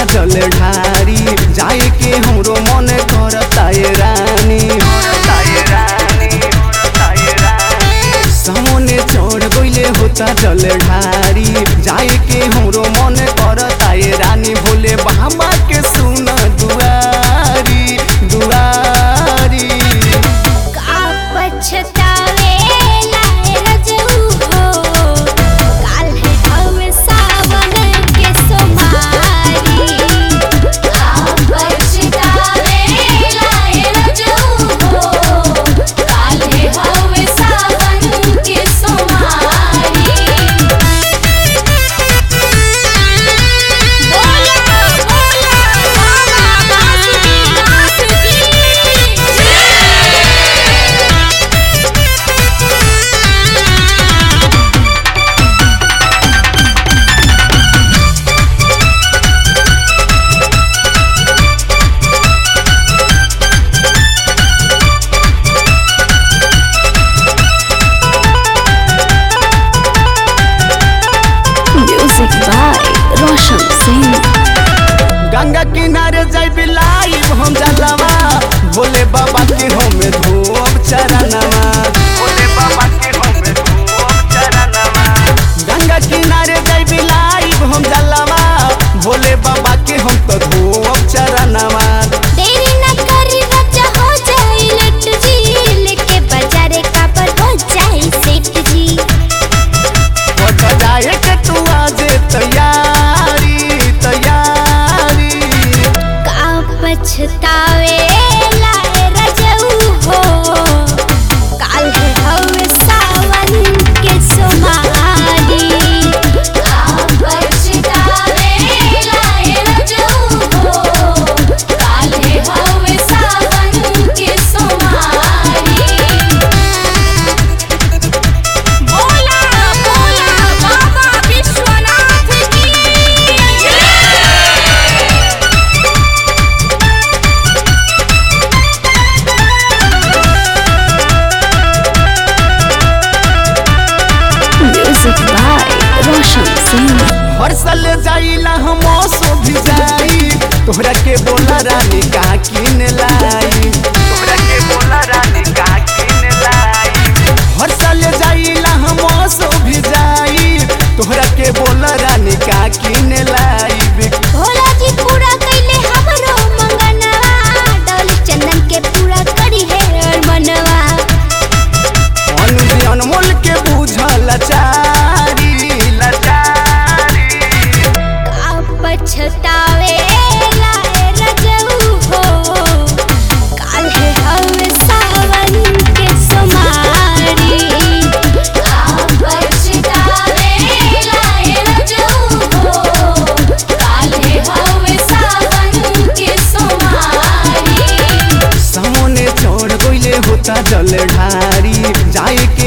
जल ढारी जाए के हमरो मन करता ये रानी सामने चढ़ गइले होता जल ढारी जाए के हमरो मन करता ये रानी भोले बाबा के सुन दुआरी दुआरी का पछतावे लाए रजऊ हो काल है हम सावन के सोमारी का पछतावे लाए रजऊ हो काल है हम सावन के सोमारी बोला बोला बाबा बासुकीनाथ की जय Music by Roshan Singh. Ganga किनारे जाई बिलाई हम जलवा भोले बाबा के हम धोब चरणवा भोले बाबा के हम धोब चरणवा गंगा किनारे जाई बिलाई हम जलवा भोले बाबा के हम तो धोब चरणवा देरी न करी बच्चा हो जाए लट जी लेके बाजारे का पर हो जाए सेठ जी बट जाए के तू आज तैयारी तैयारी का पछतावे लाए रजऊ हो काल है हम सावन के सोमारी का पछतावे लाए रजऊ हो काल है हम सावन के सोमारी बोला बोला बाबा विश्वनाथ की जय Music by Roshan Singh. हर साल जाइला हम सो भी जाई तोहरा के बोला रानी का किन लाई तोहरा के बोला रानी का किन लाई हर साल जाइला हम सो भी जाई तोहरा के बोला रानी का किन लाई भोला जी पूरा कैले हमरो मंगनवा डोल चंदन के पूरा करी है मनवा अनुज अनमोल के बुझल लाचारी लाचारी का पछतावे लाए रजऊ हो काल है हम सावन के सोमारी का पछतावे लाए रजऊ हो काल है हम सावन के सोमारी सामने चढ़ गइले होता जल ढारी जाए